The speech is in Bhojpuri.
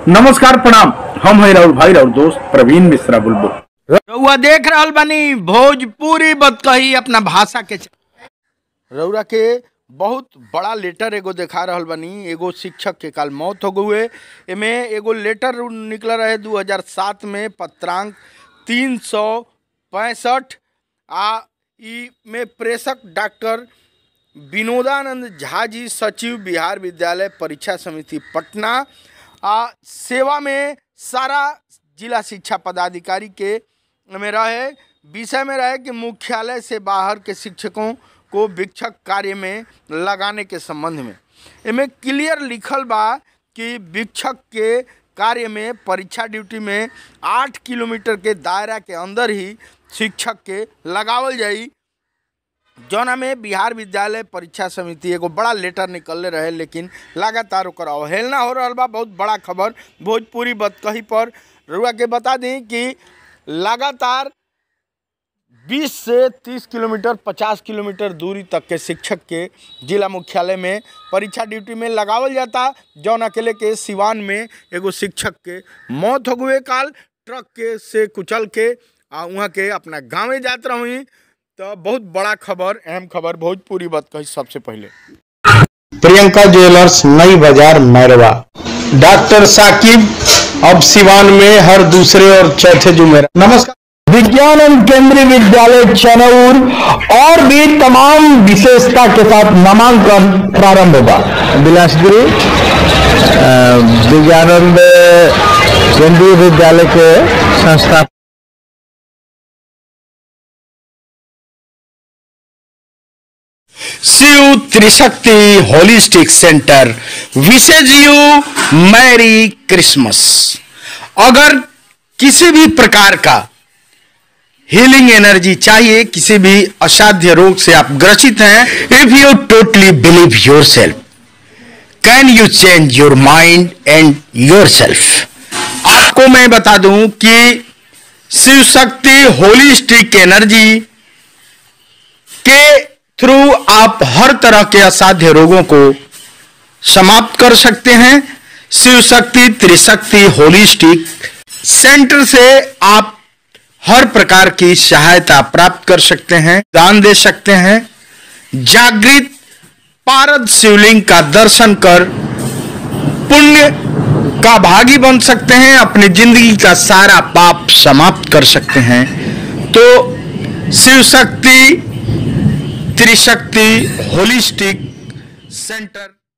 नमस्कार प्रणाम हम है राहुल भाई और दोस्त प्रवीण मिश्रा बुलबुल रउआ देख रहल बानी भोजपुरी बतकही अपना भाषा के रउरा के बहुत बड़ा लेटर एगो देखा रहल बानी एगो शिक्षक के काल मौत हो गए एमे एगो लेटर निकल रहे 2007 में पत्रांक तीन सौ पैंसठ आ ई में प्रेषक डॉक्टर विनोदानंद झा जी सचिव बिहार विद्यालय परीक्षा समिति पटना आ सेवा में सारा जिला शिक्षा पदाधिकारी के में रहे विषय में रहे कि मुख्यालय से बाहर के शिक्षकों को शिक्षक कार्य में लगाने के संबंध में इनमें क्लियर लिखल बा कि शिक्षक के कार्य में परीक्षा ड्यूटी में आठ किलोमीटर के दायरा के अंदर ही शिक्षक के लगावल जाई जौना में बिहार विद्यालय परीक्षा समिति एगो बड़ा लेटर निकलले रहे लेकिन लगातार ओकर अवहेलना हो रहा बा बहुत बड़ा खबर भोजपुरी बतकही पर रुआ के बता दी कि लगातार 20 से 30 किलोमीटर 50 किलोमीटर दूरी तक के शिक्षक के जिला मुख्यालय में परीक्षा ड्यूटी में लगावल जाता जौन अकेले के सिवान में एगो शिक्षक के मौत हो गए काल ट्रक के से कुचल के आ वहाँ के अपना गाँवे जात रही तो बहुत बड़ा खबर अहम खबर भोजपुरी बात कही सबसे पहले प्रियंका ज्वेलर्स नई बाजार मैरवा डॉक्टर साकिब अब सिवान में हर दूसरे और चौथे जुमेरा नमस्कार विज्ञान एवं केंद्रीय विद्यालय चनौर और भी तमाम विशेषता के साथ नामांकन प्रारंभ होगा बिलासपुरी विज्ञानंद केंद्रीय विद्यालय के संस्था Shiv Trishakti holistic centre wishes you merry Christmas अगर किसी भी प्रकार का हीलिंग एनर्जी चाहिए किसी भी असाध्य रोग से आप ग्रसित हैं if you totally believe yourself can you change your mind and yourself आपको मैं बता दूं कि शिव शक्ति होलिस्टिक एनर्जी के थ्रू आप हर तरह के असाध्य रोगों को समाप्त कर सकते हैं शिव शक्ति त्रिशक्ति होलिस्टिक सेंटर से आप हर प्रकार की सहायता प्राप्त कर सकते हैं दान दे सकते हैं जागृत पारद शिवलिंग का दर्शन कर पुण्य का भागी बन सकते हैं अपनी जिंदगी का सारा पाप समाप्त कर सकते हैं तो शिव शक्ति त्रिशक्ति होलिस्टिक सेंटर